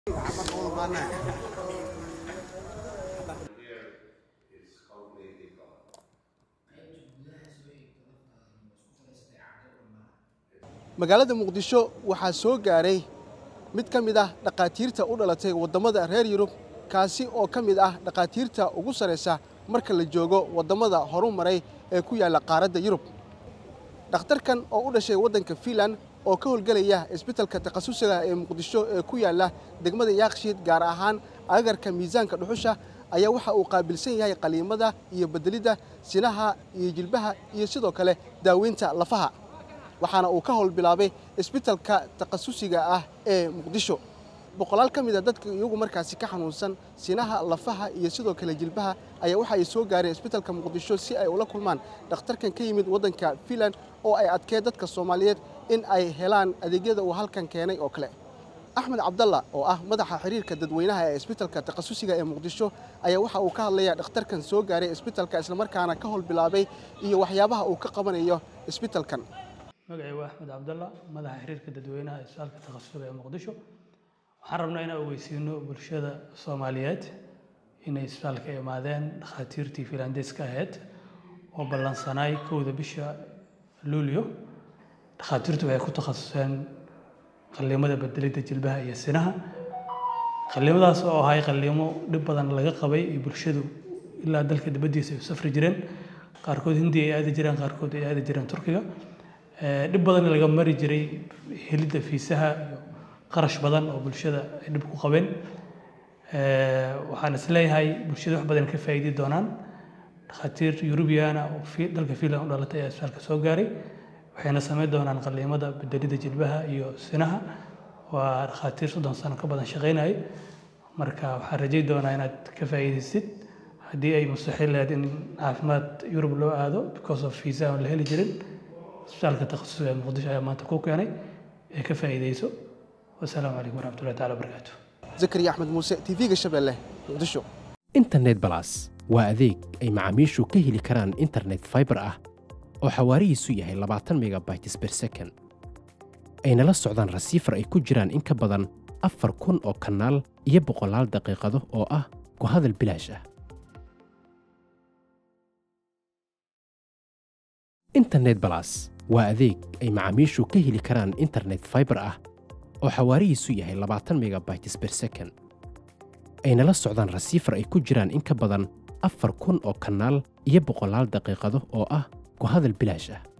magaalada muqdisho waxaa soo gaaray mid ka mid ah dhakhaatiirta u dhalatay waddamada reer yurub kaasi oo ka mid ah dhakhaatiirta ugu sarraysa marka la joogo waddamada horu maray ee ku yaalla qaaradda yurub dhakhtarkan oo u dhashay waddanka fiinland oo ka howlgelaya isbitalka takhasusiga ee muqdisho ee ku yaalla degmada yaakshiid gaar ahaan agarka miisaanka dhuxusha ayaa waxa uu qaabilsan yahay qaliimada iyo bedelidda sinaha iyo jilbaha iyo sidoo kale daaweynta lafaha waxaana uu ka howl bilaabay isbitalka takhasusiga ah ee muqdisho boqolaal ka mid a dadka iyagu markaasi ka xanuunsan sinaha lafaha iyo sidoo kale jilbaha ayaa waxa ay soo gaareen isbitalka muqdisho si ay ula kulmaan dhakhtarkan ka yimid waddanka fiinland oo ay adkee dadka soomaaliyeed in ay helaan adeegyada uu halkan keenay oo kale axmed cabdalla oo ah madaxa xiriirka dadweynaha ee isbitalka takhasusiga ee muqdisho ayaa waxa uu ka hadlayaa dhakhtarkan soo gaaray isbitalka islamarkaana ka howl bilaabay iyo waxyaabaha uu ka qabanayo isbitalkan magacay waa axmed cabdalla madaxa xiriirka dadweynaha ee isbitaalka takhasusiga ee muqdisho waxaan rabnaa inaan ogeysiino bulshada soomaaliyeed inay isbitaalka imaadeen dhakhaatiirtii filandeeska ahayd oo ballansanaay kowda bisha luulyo dhakhaatiirtu waxay ku takhasuseen qalliimada bedelidda jilbaha iyo sinaha qalliimadaas oo ahay qalliimo dhib badan laga qabay iyo bulshadu ilaa dalka dibaddiisa ay u safri jireen qaarkood hindi ay aadi jireen qaarkood ay aadi jireen turkiga dhib badan laga mari jiray helidda fiisaha iyo qarash badan oo bulshada ay dhib ku qabeen waxaan isleeyahay bulshada wax badan ka faa'iidi doonaan dhakhaatiir yurubiyaana oo dalka fiinland u dhalatay ayaa isbitaalka soo gaaray waxayna samayn doonaan qalliimada bedelidda jilbaha iyo sinaha waa dhakhaatiir soddon sano ka badan shaqaynayay marka waxaan rajayn doonaa inaad ka faa'iidaysid haddii ay mustaxiil lahayd in caafimaad yurub loo aado because of fiisa aan la heli jirin isbitaalka takhasusiga ee muqdisho ayaa maanta ku keenay ee ka faa'iidayso wasalaamu calaykum waraxmatullahi taala wabarakaatu zakariya axmed muuse tv-ga shabeelle muqdisho internet balas waa adeeg ay macaamiishu ka heli karaan internet fiber ah oo xawaarihiisu yahay labaatan megabytes per second ayna la socdaan rasiifar ay ku jiraan in ka badan afar kun oo kanaal iyo boqolaal daqiiqado oo ah ku hadal bilaash ah internet balas waa adeeg ay macaamiishu ka heli karaan internet fiber ah oo xawaarihiisu yahay labaatan megabytes per second ayna la socdaan rasiifar ay ku jiraan in ka badan afar kun oo kanaal iyo boqolaal daqiiqado oo ah ku hadal bilaash ah